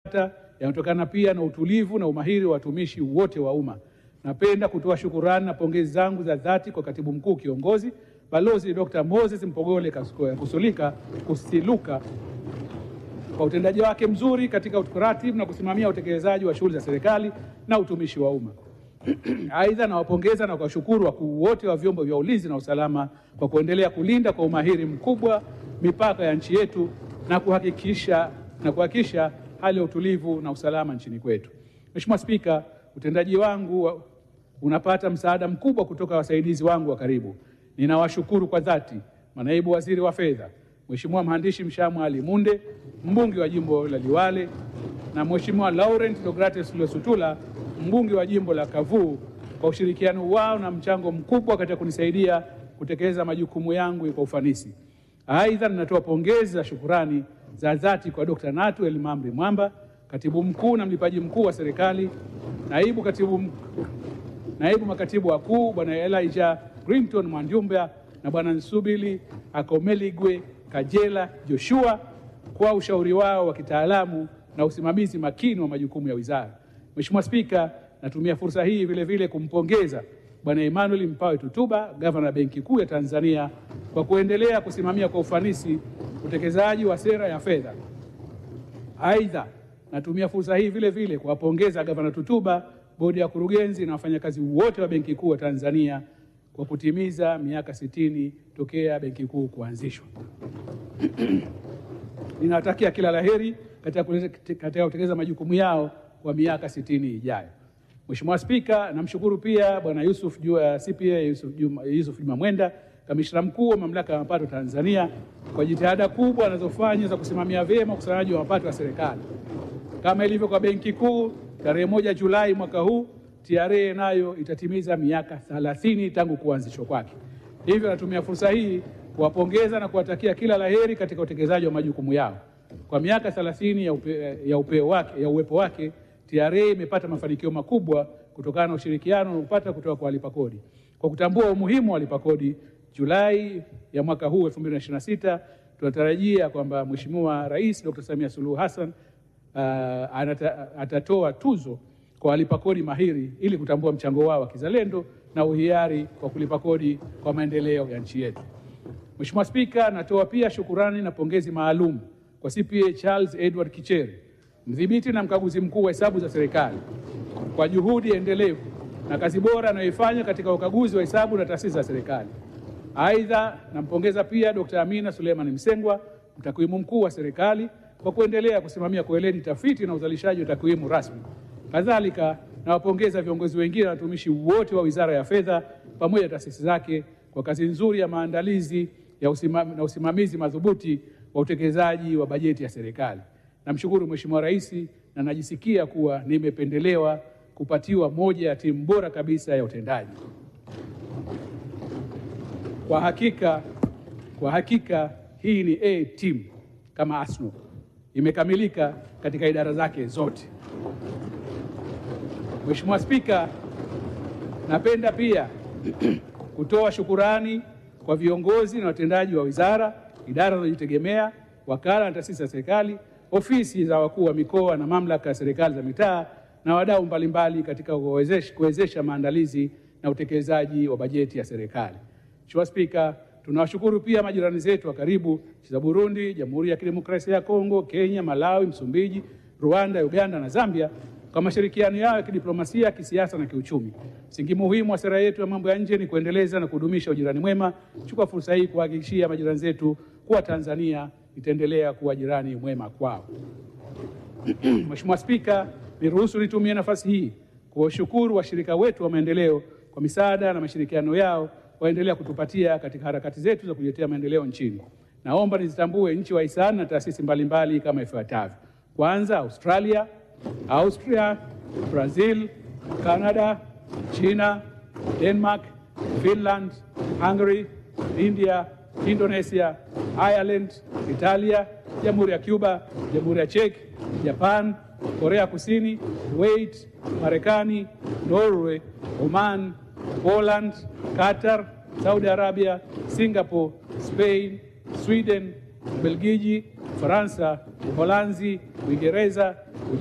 yanatokana pia na utulivu na umahiri wa watumishi wote wa umma. Napenda kutoa shukurani na pongezi zangu za dhati kwa katibu mkuu kiongozi Balozi Dr. Moses Mpogole Kusulika Kusiluka kwa utendaji wake mzuri katika kuratibu na kusimamia utekelezaji wa shughuli za serikali na utumishi wa umma. Aidha, nawapongeza na kuwashukuru wakuu wote wa vyombo vya ulinzi na usalama kwa kuendelea kulinda kwa umahiri mkubwa mipaka ya nchi yetu na kuhakikisha na kuhakikisha hali ya utulivu na usalama nchini kwetu. Mheshimiwa Spika, utendaji wangu unapata msaada mkubwa kutoka wasaidizi wangu wa karibu. Ninawashukuru kwa dhati manaibu waziri wa fedha, Mheshimiwa mhandisi Mshamu Ali Munde, mbunge wa jimbo la Liwale, na Mheshimiwa Laurent Deogrates Losutula, mbunge wa jimbo la Kavuu, kwa ushirikiano wao na mchango mkubwa katika kunisaidia kutekeleza majukumu yangu kwa ufanisi. Aidha, ninatoa pongezi za shukurani za dhati kwa Dr. Natu Elimamri Mwamba, katibu mkuu na mlipaji mkuu wa serikali, naibu katibu, naibu makatibu wakuu Bwana Elijah Grinton Mwanjumba na Bwana Nsubili Akomeligwe Kajela Joshua kwa ushauri wao wa kitaalamu na usimamizi makini wa majukumu ya wizara. Mheshimiwa Spika, natumia fursa hii vile vile kumpongeza Bwana Emmanuel Mpawe Tutuba, gavana wa Benki Kuu ya Tanzania kwa kuendelea kusimamia kwa ufanisi utekelezaji wa sera ya fedha. Aidha, natumia fursa hii vile vile kuwapongeza gavana Tutuba, bodi ya kurugenzi na wafanyakazi wote wa Benki Kuu ya Tanzania kwa kutimiza miaka sitini tokea Benki Kuu kuanzishwa. Ninawatakia kila laheri katika kutekeleza majukumu yao kwa miaka sitini ijayo. Mheshimiwa Spika, namshukuru pia Bwana Yusuf Jua, CPA Yusuf Juma, Yusuf Juma Mwenda, kamishna mkuu wa Mamlaka ya Mapato Tanzania kwa jitihada kubwa anazofanya za kusimamia vyema ukusanyaji wa mapato ya serikali. Kama ilivyo kwa Benki Kuu, tarehe moja Julai mwaka huu TRA nayo itatimiza miaka 30 tangu kuanzishwa kwake. Hivyo natumia fursa hii kuwapongeza na kuwatakia kila laheri katika utekelezaji wa majukumu yao. Kwa miaka 30 ya, upe, ya, upeo wake, ya uwepo wake TRA imepata mafanikio makubwa kutokana na ushirikiano unaopata kutoka kwa walipa kodi. Kwa kutambua umuhimu wa walipa kodi, Julai ya mwaka huu 2026 tunatarajia kwamba Mheshimiwa Rais Dr. Samia Suluhu Hassan uh, anata, atatoa tuzo kwa walipa kodi mahiri ili kutambua mchango wao wa kizalendo na uhiari kwa kulipa kodi kwa maendeleo ya nchi yetu. Mheshimiwa Spika, natoa pia shukurani na pongezi maalum kwa CPA Charles Edward Kichere, mdhibiti na mkaguzi mkuu wa hesabu za serikali kwa juhudi endelevu na kazi bora anayoifanya katika ukaguzi wa hesabu na taasisi za serikali. Aidha, nampongeza pia Dr. Amina Suleiman Msengwa, mtakwimu mkuu wa serikali kwa kuendelea kusimamia kwa weledi tafiti na uzalishaji wa takwimu rasmi. Kadhalika, nawapongeza viongozi wengine na watumishi wote wa Wizara ya Fedha pamoja na taasisi zake kwa kazi nzuri ya maandalizi ya usimam, na usimamizi madhubuti wa utekelezaji wa bajeti ya serikali. Namshukuru Mheshimiwa Rais na najisikia kuwa nimependelewa kupatiwa moja ya timu bora kabisa ya utendaji. Kwa hakika, kwa hakika hii ni A team kama Arsenal, imekamilika katika idara zake zote. Mheshimiwa Spika, napenda pia kutoa shukurani kwa viongozi na watendaji wa wizara, idara zinazojitegemea, wakala na taasisi za serikali, ofisi za wakuu wa mikoa na mamlaka ya serikali za mitaa na wadau mbalimbali katika kuwezesha maandalizi na utekelezaji wa bajeti ya serikali. Mheshimiwa Spika, tunawashukuru pia majirani zetu wa karibu nchi za Burundi, Jamhuri ya Kidemokrasia ya Kongo, Kenya, Malawi, Msumbiji, Rwanda, Uganda na Zambia kwa mashirikiano yao ya kidiplomasia, kisiasa na kiuchumi. Msingi muhimu wa sera yetu ya mambo ya nje ni kuendeleza na kudumisha ujirani mwema. Chukua fursa hii kuhakikishia majirani zetu kuwa Tanzania itaendelea kuwa jirani mwema kwao. Mheshimiwa Spika, niruhusu nitumie nafasi hii kuwashukuru washirika wetu wa maendeleo kwa misaada na mashirikiano yao waendelea kutupatia katika harakati zetu za kujiletea maendeleo nchini. Naomba nizitambue nchi wahisani na taasisi mbalimbali kama ifuatavyo. Kwanza, Australia, Austria, Brazil, Canada, China, Denmark, Finland, Hungary, India, Indonesia, Ireland, Italia, Jamhuri ya Cuba, Jamhuri ya Czech, Japan, Korea Kusini, Kuwait, Marekani, Norway, Oman, Poland, Qatar, Saudi Arabia, Singapore, Spain, Sweden, Ubelgiji, Ufaransa, Uholanzi, Uingereza,